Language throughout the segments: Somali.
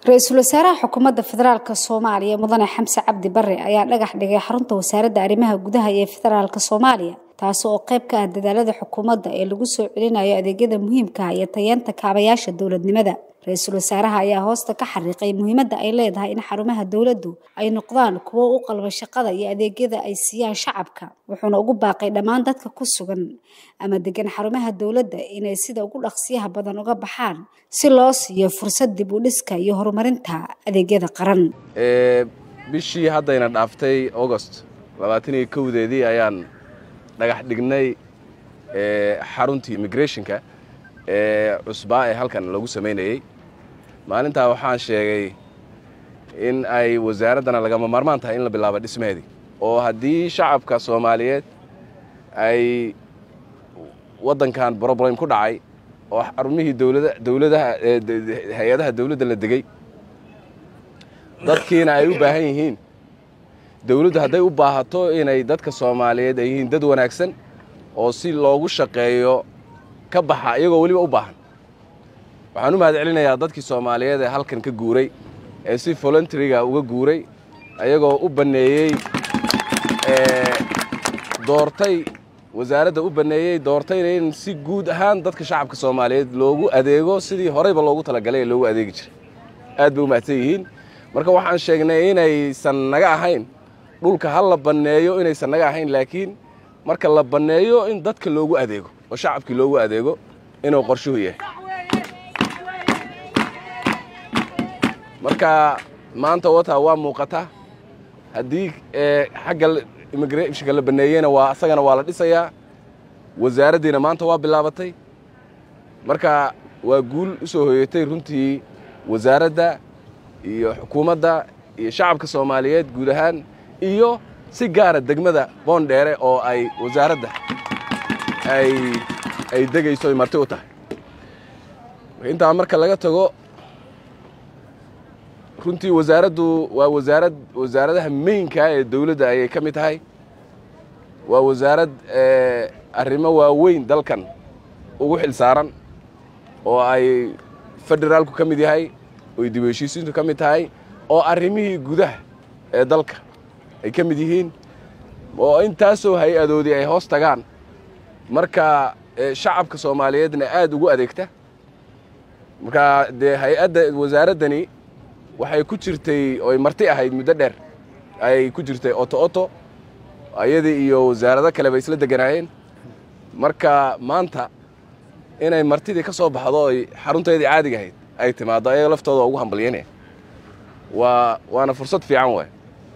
ra-iisul wasaaraha xukuumadda federaalk soomaaliya mudane xamse cabdi bare ayaa dhagax dhigay xarunta wasaaradda arrimaha gudaha ee federaalk soomaaliya taasi oo qayb ka ah dadaalada xukuumadda ee lagu soo celinayo adeegyada muhiimka ah iyo tayeenta kaabayaasha dowladnimada ra-iisul wasaaraha ayaa hoosta ka xariiqay muhiimadda ay leedahay in xarumaha dowladdu ay noqdaan kuwo u qalba shaqada iyo adeegyada ay siiyaan shacabka wuxuuna ugu baaqay dhammaan dadka ku sugan ama degan xarumaha dowladda inay sida ugu dhaqsiyaha badan uga baxaan si loo siiyo fursad dib u dhiska iyo horumarinta adeegyada qaran bishii haddayna dhaaftay augost labaatan iyo kowdeedii ayaan dhagax dhignay xaruntii immigrationka ee cusbaa ee halkan lagu samaynayey maalintaa waxaan sheegay in ay wasaaraddana lagama maarmaan tahay in la bilaabo dhismaheedii oo haddii shacabka soomaaliyeed ay waddankan broblem ku dhacay oo xarumihii dowlada dowladaha hay-adaha dowladda la degey dadkiina ay u baahan yihiin dowladdu hadday u baahato inay dadka soomaaliyeed ay yihiin dad wanaagsan oo si loogu shaqeeyo ka baxa iyagoo weliba u baahan waxaan u mahad celinayaa dadkii soomaaliyeed ee halkan ka guuray ee si voluntaryga uga guuray ayagoo u banneeyey doortay wasaaradda u banneeyey doortayna in si guud ahaan dadka shacabka soomaaliyeed loogu adeego sidii horeyba loogu talagalay ee loogu adeegi jiray aad bay u mahadsan yihiin marka waxaan sheegnay inaysan naga ahayn dhulka ha la banneeyo inaysan naga ahayn laakiin marka la banneeyo in dadka loogu adeego oo shacabkii loogu adeego inuu qorshuhu yahay marka maanta wata waa muuqata haddii xagga immigrationka la banneeyeyna waa asagana waa la dhisayaa wasaaraddiina maanta waa bilaabatay marka waa guul u soo hoyatay runtii wasaaradda iyo xukuumadda iyo shacabka soomaaliyeed guud ahaan iyo si gaara degmada boondheere oo ay wasaaradda ay ay degayso ay marti u tahay intaa marka laga tago runtii wasaaraddu waa wasaarad wasaaradaha meynka ee dowladda ayay ka mid tahay waa wasaarad arrimo waaweyn dalkan ugu xil saaran oo ay federaalku ka mid yahay oy dib heshiisiintu ka mid tahay oo arrimihii gudaha ee dalka ay ka mid yihiin oo intaasoo hay-adoodii ay hoos tagaan marka shacabka soomaaliyeedna aad ugu adeegta marka dee hay-adda wasaaraddani waxay ku jirtay oy marti ahayd muddo dheer ayay ku jirtay oto oto ayadii iyo wasaarado kale bay isla deganaayeen marka maanta inay martidii ka soo baxdo oy xarunteedii caadiga ahayd ay timaaddo ayaga laftooda ugu hambalyanaya waa waana fursad fiican waay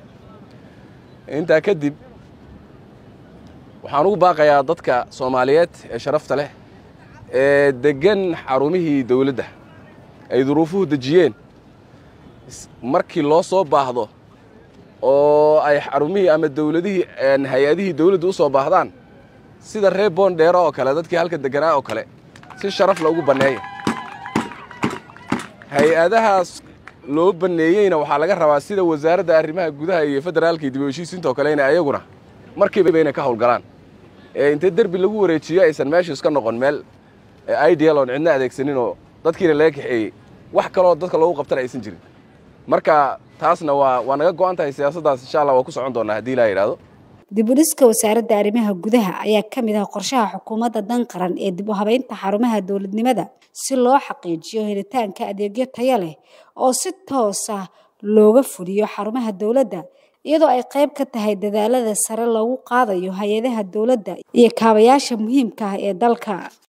intaa kadib waxaan ugu baaqayaa dadka soomaaliyeed ee sharafta leh ee deggan xarumihii dowladda ay duruufuhu dejiyeen markii loo soo baahdo oo ay xarumihii ama dowladihii hay-adihii dowladda u soo baahdaan sida reer boondheero oo kale dadkii halka deganaa oo kale si sharaf loogu banneeya hay-adahaas loo banneeyeyna waxaa laga rabaa sida wasaaradda arrimaha gudaha iyo federaalka iyo dib u heshiisiinta oo kale inay ayaguna markiiba inay ka howlgalaan ee intay derbi lagu wareejiyo aysan meeshu iska noqon meel ideal oon cidna adeegsanin oo dadkiina laga kaxeeyey wax kaloo dadka loogu qabtana aysan jirin marka taasna waa waa naga go-an tahay siyaasaddaas insha allah waa ku socon doonaa haddii ilaa yidhahdo dib u dhiska wasaaradda arrimaha gudaha ayaa ka mid ah qorshaha xukuumadda dan qaran ee dib u habeynta xarumaha dowladnimada si loo xaqiijiyo helitaanka adeegyo tayo leh oo si toos ah looga fuliyo xarumaha dowladda iyadoo ay qayb ka tahay dadaalada sare loogu qaadayo hay-adaha dowladda iyo kaabayaasha muhiimka ah ee dalka